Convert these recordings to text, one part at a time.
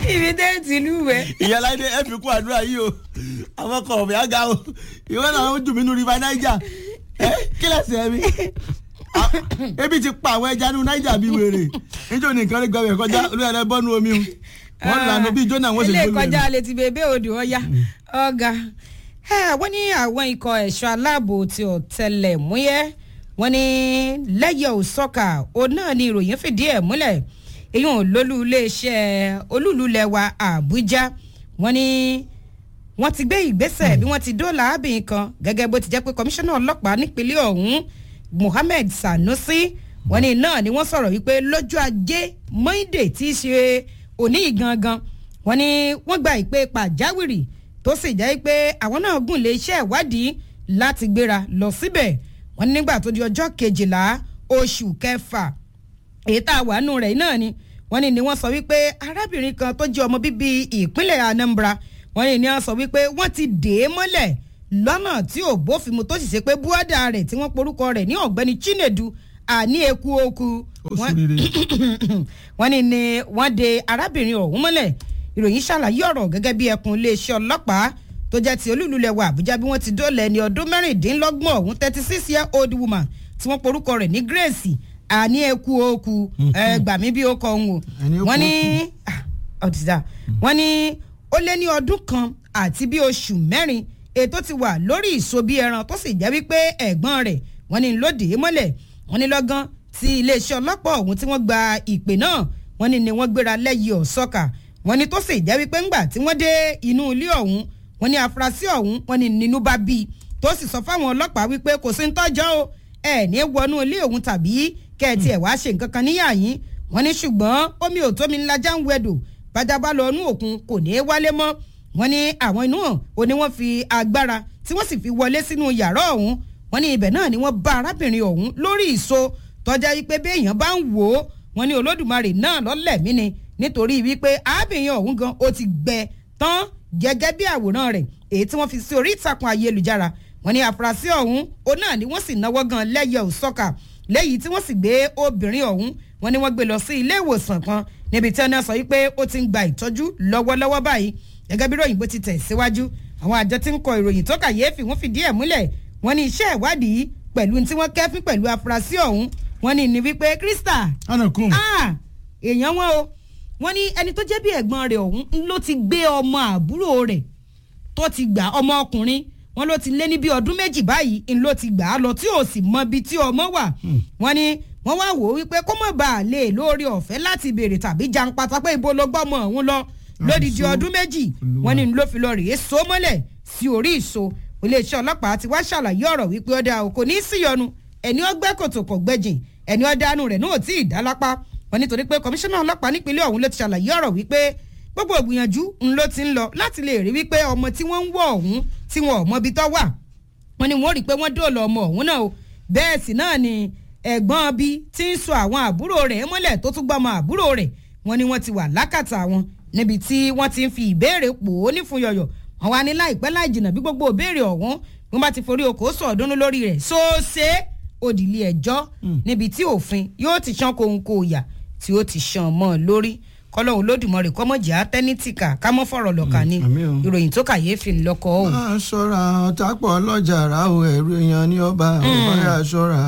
ibi tẹ́ ti lúwẹ̀. ìyáláyé ẹ fi kún àdúrà yìí o àwọn ọkọ ọ̀bẹ àga o ìwé náà ó dùn mí nínú river niger ẹ kí lẹ́sẹ̀ mi Ah, ebi ti pa àwọn ẹja nínú niger bíi wèrè níjó ní nǹkan lè gbọ́ bẹ̀ kọjá olúyẹ̀rẹ̀ bọ́nu omi o wọ́n lànà bíi jóná wọ́n sì ilé gbólóhùn ìkọjá létí bèbè odò ọya ọ̀gá wọ́n ní àwọn ikọ̀ ẹ̀ṣọ́ aláàbò ti ọ̀tẹlẹ̀múyẹ́ wọ́n ní lẹ́yẹ̀ òsọ́kà òun náà ni ìròyìn fìdí ẹ̀ múlẹ̀ èyí ò lólú iléeṣẹ́ olúlulẹ̀ wa àbújá wọ́n ní wọ́n ti gbé ìgbésẹ̀ bí wọ́n ti dóòlà ábìyín kan gẹ́gẹ́ bó ti jẹ́ pé kọmíṣánná ọlọ́pàá nípínlẹ̀ ọ̀hún mohammed sanusi wọ́n ní náà ni wọ́n sọ̀rọ̀ wípé lọ́jọ́ ajé monday tí í ṣe òní gangan wọ́n ní wọ́n gba ìpè pàjáwìrì tó sì jẹ́ pé àwọn náà gùn lé iṣẹ́ ìwádìí láti gbéra lọ síbẹ̀ wọ́n ní nígbà tó di ọjọ́ kejìlá oṣù kẹfà èyí tá a wà nù rẹ̀ náà ni wọ́n ní ni wọ́n sọ wípé arábìnrin kan tó jẹ́ ọmọ bíbí ìpínlẹ̀ anambra wọ́n ní ni wọ́n sọ wípé wọ́n ti dè é mọ́lẹ̀ lọ́nà tí ò bófin mu tó sì ṣe pé búọ́dà rẹ̀ tí wọ́n porúkọ rẹ̀ ní ọ̀gbẹ́ni chinedu àní eku oku ó sì rere wọ́n ní ni wọ́n de arábìnrin ọ̀hún mọ́lẹ̀ ìròyìn ṣàlàyé ọ̀rọ̀ gẹ́gẹ́ bí ẹkùn iléeṣẹ́ ọlọ́pàá tó jẹ́ ti olúlulẹ̀ wa àbújá bí wọ́n ti dóòlà ẹni ọdún mẹ́rìndínlọ́gbọ̀n ọ̀hún thirty six year old woman tí wọ́n porúkọ rẹ̀ ní grace àní eku oku ẹ gbà mí bí ó kọ òun o Àní eku wọ́n ní ah, ọ̀dìdà wọ́n ní ó lé ní ọdún kan àti bí oṣù mẹ́rin ètò ti wà lórí ìsobi ẹran tó sì jẹ́ wípé ẹ̀gbọ́n rẹ̀ wọ́n ní lóde mọ́lẹ̀ wọ́n ní lọ́gán tí iléeṣẹ́ ọlọ́pàá ọ̀hún tí wọ́n gba ìpè náà wọ́n ní ni wọ́n gbéra lẹ́yìn ọ̀sọ́kà wọ́n ní tó sì jẹ́ wípé ńgbà tí wọ́n dé inú ilé ọ̀hún wọ́n ní afurasí ọ̀hún wọ́n ní nínú bá bí i tó sì sọ fáwọn ọlọ́pàá wípé kò sí ń tọ́jọ́ o ẹ̀ ní wọnú ilé òun tàbí kẹ́ẹ̀tì ẹ̀ wá ṣe nǹkan kan níyà yín wọ́n ní ṣùgbọ́n omi ò tómi ńlá já ń wẹ̀dò bájábá lọ inú òkun kò ní í wálé mọ́ wọ́n ní àwọn inú hàn ó ní wọ́n fi agbára tí wọ́n sì fi wọlé sínú yàrá ọ̀hún wọ́n ní ibẹ̀ náà ni wọ́n bá arábìnrin ọ̀hún lórí ìso tọ́já wípé béèyàn bá ń wò ó wọ́n ní olódùmarè náà lọ́lẹ̀mí ni nítorí wípé arábìnrin ọ̀hún gan ó ti gbẹ tán gẹ́gẹ́ bí àwòrán rẹ̀ èyí tí wọ́n fi sí orí ìtàkùn ayélujára wọ́n ní àfúrásì ọ̀hún ó náà ni wọ́n sì náwó gan lẹ́yẹ òsọ́kà lẹ́yìn tí wọ́n sì gbé obìnrin ọ̀hún wọ́n ní wọ́n gbé lọ sí ilé ìwòsàn kan níbi tí wọ́n sọ wípé ó ti ń gba ìtọ́jú lọ́wọ́lọ́wọ́ báyìí gẹ́gẹ́ bí ròyìn bó ti tẹ̀ síwájú àwọn àjọ tí ń kọ ìròyìn tó kàyéfì wọ́n fìdí ẹ̀ múlẹ̀ wọ́n ní iṣẹ́ ìwádìí pẹ̀lú tí wọ́n kẹ́fín pẹ̀lú afurasí ọ̀hún wọ́n ní ní wípé krista anakun ah èèyàn wọn o wọ́n ní ẹni tó jẹ́ bí ẹ̀gbọ́n rẹ̀ ọ̀hún ló ti gbé ọmọ àbúrò rẹ̀ tó ti gbà ọmọ ọkùnrin wọn ló ti lé ní bí ọdún méjì báyìí ń ló ti gbà á lọ tí ò sì mọ ibi tí ọmọ wà wọ́n ní wọ́n wá wò ó wípé kó mọ̀ bá a lè lórí ọ̀fẹ́ láti béèrè tàbí janpata pé ibo ló gbọ́mọ ọ̀hún lọ lódìdí so- ọdún méjì Olúwa. wọ́n ní ló fi lọ rèé so mọ́lẹ̀ sí orí ìso iléeṣẹ́ ọlọ́pàá ti wá ṣàlàyé ọ̀rọ̀ wípé ọ̀dà ò kò ní í síyọnu ẹni ọgbẹ́ kòtò kò gbẹ́jìn ẹni ọ̀dánù rẹ̀ náà ò tí ì dá lápá wọn nítorí pé kọmíṣánná ọlọ́pàá nípínlẹ̀ ọ̀hún ló ti ṣàlàyé ọ̀rọ̀ wípé gbogbo ìgbìyànjú ń ló ti ń lọ láti lè rí wípé ọmọ tí wọ́n ń wọ̀ ọ̀hún tí wọn ò mọbi tó wà wọn ni wọn rí i pé wọ́n dóòlà ọmọ ọ̀hún náà o bẹ́ẹ̀ sì náà ni ẹ̀gbọ́n bí tí ń sọ àwọn àbúrò rẹ̀ mọ́lẹ̀ tó tún gbọ́mọ àbúrò rẹ̀ wọn ni wọ́n ti wà lákàtà wọn níbi tí wọ́n ti ń fi ìbéèrè pò ó ní fún yọ̀yọ̀ wọn wá ní láìpẹ́ láì jìnnà bí gbogbo ìbéèrè ọ̀hún wọn bá ti forí oko sọ̀ọ́dúnú lórí rẹ̀ sóòsè òdìlé ẹjọ́ níbi tí òfin yóò ti ṣán kóńkó ìyà tí ó ti ṣàn mọ́ ọ lórí kọ́lọ́hún lódùmọ̀rẹ́ kọ́mọ̀jì àtẹ́nítìkà kámọ́ fọ̀rọ̀ lọ́ka ni àmì o. ìròyìn tó kàyéfì ńlọkọ̀ o. máa ṣọ́ra ọ̀tàpọ̀ ọlọ́jà rà o ẹ̀rù èèyàn ní ọba ò bá yà ṣọ́ra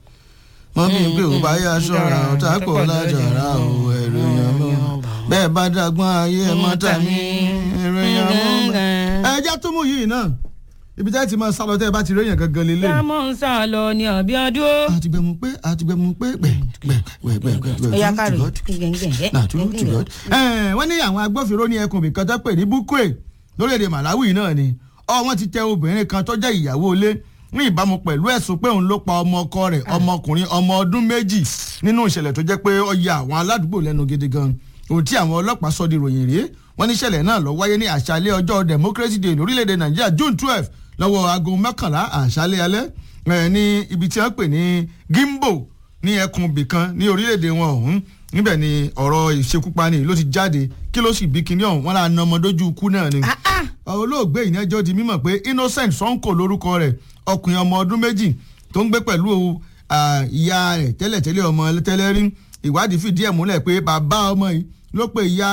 mọ́ bí pé ò bá yà ṣọ́ra ọ̀tàpọ̀ ọlọ́jà rà o ẹ̀rù èèyàn mọ́ bẹ́ẹ̀ bá dàgbọ́n ayé ẹ̀ mọ́ tàmí ẹ̀rù èèyàn mọ́. ẹja tó mú yìí náà ibi tẹ́ ti máa sálọ tẹ́ ẹ bá ti réyàn gangan lélẹ̀. sámọ̀ ń sá lọ ní àbíọ́dún. àtìgbẹ̀mú pé àtìgbẹ̀mú pé gbẹ̀ gbẹ̀ gbẹ̀ gbẹ̀ gbẹ̀ ó yá kárò gbẹ̀ náà tún tún lọ. wọ́n ní àwọn agbófinró ní ẹkùn ibìkan tó pè ní bukwe lórílẹ̀‐èdè malawi náà ni ọ wọ́n ti tẹ obìnrin kan tó jẹ́ ìyàwó ilé ní ìbámu pẹ̀lú ẹ̀sùn pé òun ló pa ọmọ ọkọ rẹ̀ ọmọkùnrin ọmọ ọdún méjì nínú ìṣẹ̀lẹ̀ tó jẹ́ pé ó ya àwọn aládùúgbò lẹ́nu gidi gan ohun tí àwọn ọlọ́pàá sọ di ròyìn rèé wọ́n ní ìṣẹ̀lẹ̀ náà lọ wáyé ní àṣálẹ́ ọjọ́ democracy day lórílẹ̀‐èdè nàìjíríà june twelve lọ́wọ́ aago mọ́kànlá àṣálẹ́ alẹ́ ẹ̀ ní ibi tí wọ́n pè ní gimbo ní ẹkùn bìkan ní orílẹ̀-èdè wọn ọ̀hún níbẹ̀ ni ọ̀rọ̀ ìṣekúpani ló ti jáde kí ló sì bí kinní ọ̀hún wọn là ń ọmọ dójú ikú náà ni. olóògbé ìyẹnjọ́ di mímọ̀ pé innocent sonko lórúkọ rẹ̀ ọkùnrin ọmọ ọdún méjì tó ń gbé pẹ̀lú ah, ìyá rẹ̀ tẹ́lẹ̀tẹ́lẹ̀ ọmọ tẹ́lẹ̀ rí ìwádìí fìdí ẹ̀ múlẹ̀ pé bàbá ọmọ yìí ló pe ìyá rẹ̀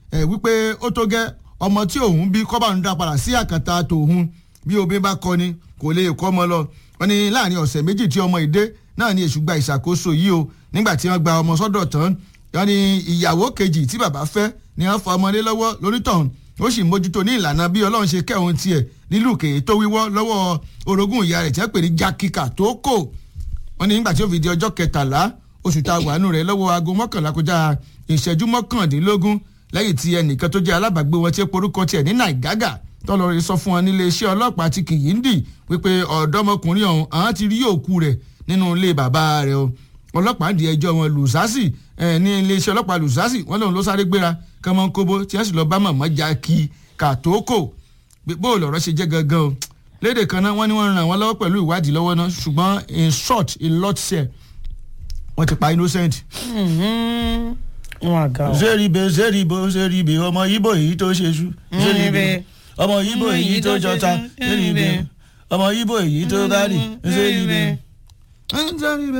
ẹ̀ wípé ó tó gẹ́ ọmọ tí òun bí kọ́ bá ń dá padà sí àkàtà tòun bí obìnrin bá kọ́ ni kò lè kọ́ ọmọ lọ wọ́n ní láàrin ọ̀sẹ̀ méjì tí ọmọ ìdé náà ní èṣù gba ìṣàkóso yìí o nígbà tí wọ́n gba ọmọ sọ́dọ̀ tán wọ́n ní ìyàwó kejì tí bàbá fẹ́ ni wọ́n fa ọmọdé lọ́wọ́ lórítọ̀hún ó sì mójútó ní ìlànà bí ọlọ́run ṣe kẹ́hún tiẹ̀ nílùú kèé tó wíwọ́ lọ́wọ́ orogún ìyá rẹ̀ tí wọ́n pè ní jákìkà tó kò wọ́n ní nígbà tí ó fi di ọjọ́ kẹtàlá oṣù tá a wà nù rẹ̀ lọ́wọ́ aago mọ́kànlá kọjá ìṣẹ́jú mọ́kàndínlógún lẹ́yìn tí ẹnìkan tó jẹ́ alábàágbé wọn tí porúkọ tiẹ̀ ní nàìgágà tọ́lọ́rin sọ fún wọn nílé iṣẹ́ ọlọ́pàá ti kìyìndì wípé ọ̀dọ́mọkùnrin ọ̀hún àwọn ti rí òkú rẹ̀ nínú ilé bàbá rẹ̀ o ọlọ́pàá di ẹjọ́ wọn lùsásì ní ilé iṣẹ́ ọlọ́pàá lùsásì wọn lòun ló sáré gbéra kọ́mọ́nkóbó tí wọ́n sì lọ bá màmá já kí kàtókò bó lọ̀rọ̀ ṣe jẹ́ gangan o lédè kan náà wọ́n ní wọ́n ràn wọ́n lọ́wọ́ pẹ̀lú ìwádìí lọ́wọ́ náà ṣùgbọ́n in short in lot share wọ́n ti pa innocent. wọn àga o. zeribe zeribo zeribe ọmọ ibo èyí tó ṣe ṣu zeribe ọmọ ibo èyí tó jọta zeribe ọmọ ibo èyí tó bá rì zeribe.